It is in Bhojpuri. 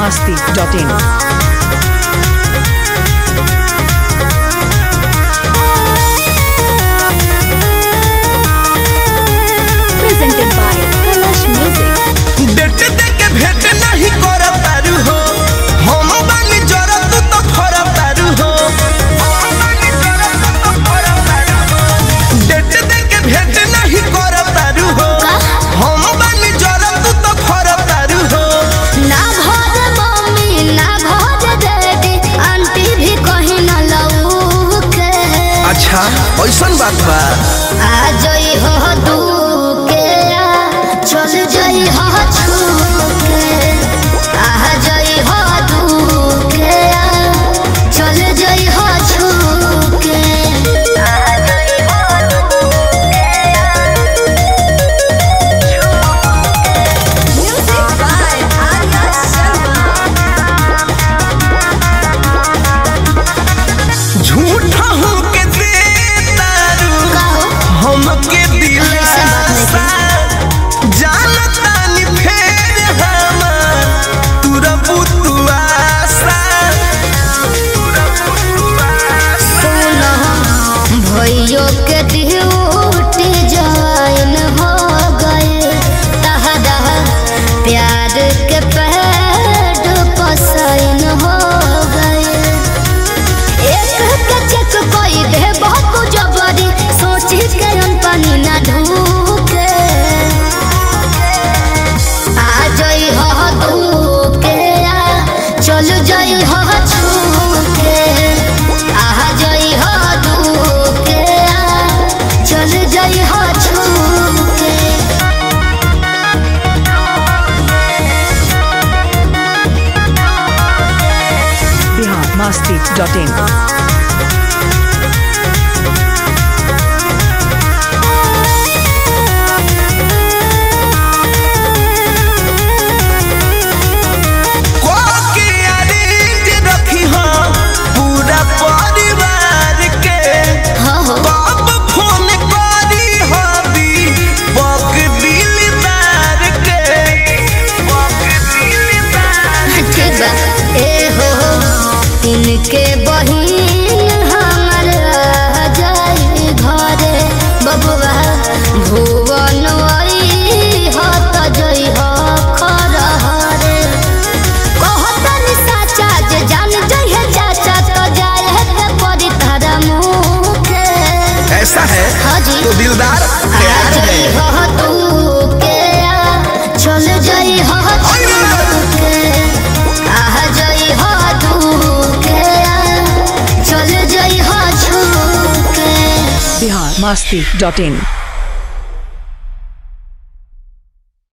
masti.in. presented by Kalash Music. Date देके भेंट नहीं करत तारू हो हम बानी जरत तो फरत तारू हो डेट देके भेंट नहीं करत तारू हो हम बानी जरत तो फरत तारू हो ना भोज मम्मी ना भोज डैडी आंटी भी कहीं न लऊ के अच्छा ऐसन बात बा आ जई हो दू के आ, चल जई हो छू के आ जई हो दू के आ, चल जई हो छू के आ जई हो दू के म्यूजिक बाय आर्या शर्मा झूठा हूँ के दे तारू कहो हमके ऐसे बात नहीं दिलासा जानता नी फेर हमार तुरा बुतुआसा तुरा बुतुआसा भैयो के ड्यूटी ज्वाइन हो गए तहरा प्यार के पैड पसाइन हो गए एक के चेक कोई दे बहुत जबरी सोची के हम पानी ना ढूके आ जई हो धूके आ चल जई हो छूके आ जई हो धूके आ चल जई हो छूके Bihar masti.in. कोके अरेंज रखी हो पूरा परिवार के हाँ हो बाप फोन करी हो दी बक दिलदार के बक दिलदार ठीक बा ए हो इनके बहिन हमर रह जाई घरे बबुआ भुवन आई हो त जई हो खरहरे कहतनी साचा जे जान जई है चाचा तो जाए है के परी तारा मुखे ऐसा है हाँ जी तो दिलदार आ प्यार जई है हो तू के आ चल जई हो तू के आ जई हो तू के आ चल जई हो छू के Bihar masti.in.